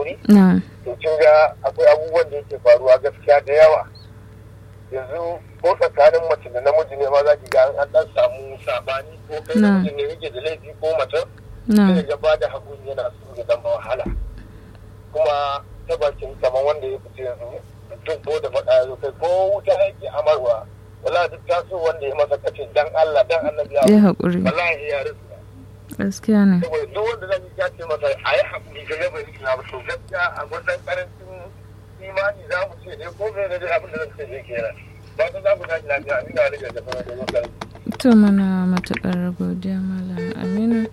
haƙuri na to kin ga akwai abubuwan da yake faruwa gaskiya da yawa yanzu ko tsakanin mace da namiji ne ma za ki ga an dan samu sabani ko kai Na. namiji ne yake da laifi ko mace na sai ya ba da haƙuri yana so ya zama wahala kuma ta bakin kamar wanda ya fita yanzu mutum ko da faɗa ya zo kai ko wuta yake amarwa wala duk taso wanda ya masa kace dan Allah dan annabi ya ya haƙuri wallahi ya rasu gaskiya ne saboda duk wanda zan ya ce masa a yi haƙuri ga gaba yi na to gaskiya a wannan karancin imani za mu ce ne ko mai da abin da zan ce ne kenan ba ta za ku tashi lafiya ina da ga gaba da wannan to mana matuƙar godiya malam aminu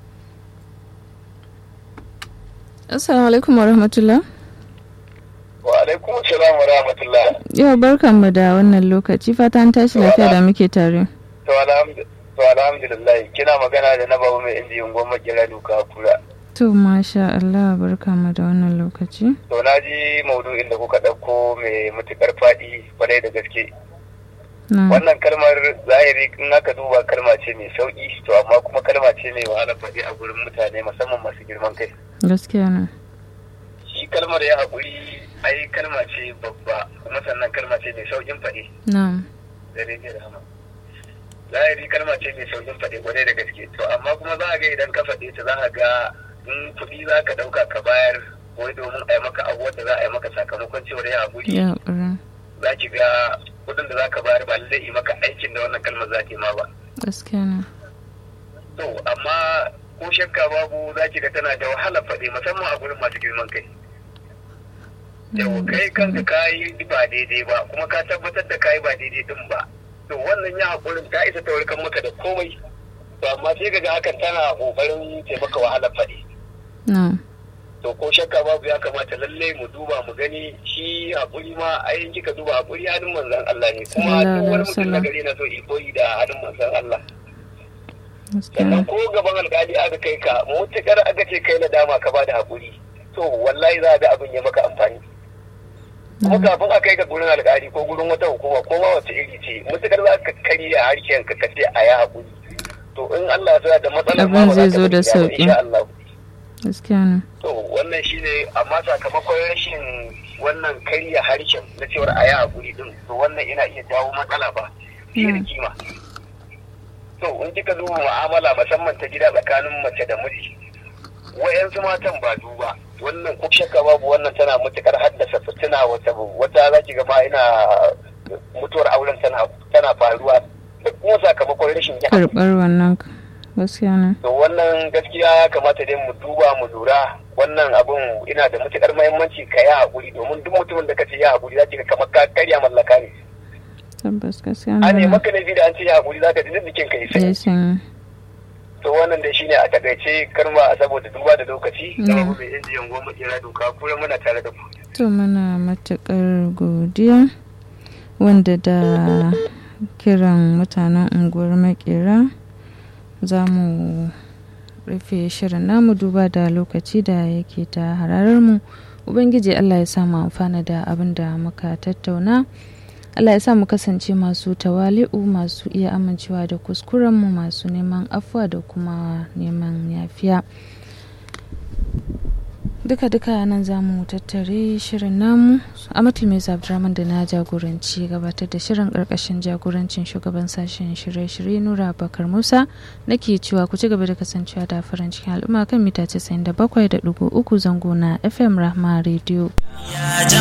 assalamu alaikum wa rahmatullah wa alaikum salam wa rahmatullah yau barkanmu da wannan lokaci fata an tashi lafiya da muke tare to alhamdulillah to alhamdulillah kina magana da na babu mai injiyin goma kira duka kura to masha Allah barkanmu da wannan lokaci to na ji maudu'in da kuka ɗauko mai matukar faɗi kwarai da gaske na wannan kalmar zahiri in aka duba kalma ce mai sauki to amma kuma kalma ce mai wahala faɗi a gurin mutane musamman masu girman kai gaskiya ne shi kalmar ya haƙuri ai kalma ce babba kuma sannan kalma ce mai saukin faɗi na da rediyo da hama zahiri kalma ce mai saukin faɗi kwarai da gaske to amma kuma za a ga idan ka faɗe ta za a ga in kuɗi za ka ɗauka ka bayar wai domin a yi maka abubuwan da za a yi maka sakamakon cewar ya haƙuri ya haƙuri za ki ga kuɗin da za ka bayar ba lallai yi maka aikin da wannan kalmar za ta yi ma ba gaskiya ne To, amma ko shakka babu za ki ga tana da wahala faɗi musamman a gurin masu girman kai. Yau kai kanka ka yi ba daidai ba kuma ka tabbatar da ka yi ba daidai din ba. To wannan ya haƙurin ta isa ta warkar maka da komai. To amma sai ga hakan tana ƙoƙarin taimaka wahala faɗi. na To ko shakka babu ya kamata lalle mu duba mu gani shi haƙuri ma ayin kika duba haƙuri hannun manzon Allah ne kuma Sallallahu duk wani alaihi mutum na wasallam. gari na so ikoyi da hannun manzon Allah. gaskiya sannan ne ko gaban alkali aka kai ka mutukar aka ce kai nadama ka bada hakuri to wallahi za a ga abin ya maka amfani kuma kafin a kai ka gurin alkali ko gurin wata hukuma ko ma wace iri ce mutukar za ka karya harshen ka kace a ya hakuri to in Allah ya sa da matsalar Abin ba zai za ta zo da bari ya ba, sauƙi. insha Allah gaskiya ne to wannan shine amma sakamakon rashin wannan karya harshen na cewar a ya hakuri din to wannan yana iya jawo matsala ba fiye da Mm. kima to in kika duba mu'amala musamman ta gida tsakanin mace da miji wayansu matan ba duba wannan ko shakka babu wannan tana matukar haddasa fitina wata wata za ki ga ma ina mutuwar auren tana tana faruwa da kuma sakamakon rashin yin karɓar wannan gaskiya ne to wannan gaskiya ya kamata dai mu duba mu lura wannan abun ina da matukar muhimmanci ka yi haƙuri domin duk mutumin da ka ce ya haƙuri za ki ga kamar ka karya mallaka ne tabbas gaskiya a ne ne maka laifi da an ce ya haƙuri za ka ji duk jikin ka yi ya sai san to wannan dai shine a takaice karma saboda duba da lokaci Mm. da abu mai injiyan goma kira doka kuma muna tare da ku to muna matuƙar godiya wanda da kiran mutanen unguwar makera za mu rufe shirin namu duba da lokaci da yake ta hararar mu ubangiji allah ya samu amfana da abin da muka tattauna allah ya sa mu kasance masu tawali'u masu iya amincewa da kuskurenmu masu neman afuwa da kuma neman yafiya duka-duka nan za mu tattare shirin namu amatul mai abdurrahman da na jagoranci gabatar da shirin karkashin jagorancin shugaban sashen shirye-shirye nura bakar musa nake cewa ku ci gaba da kasancewa da farin cikin al'umma kan mita 97.3 zango na fm rahma radio Ya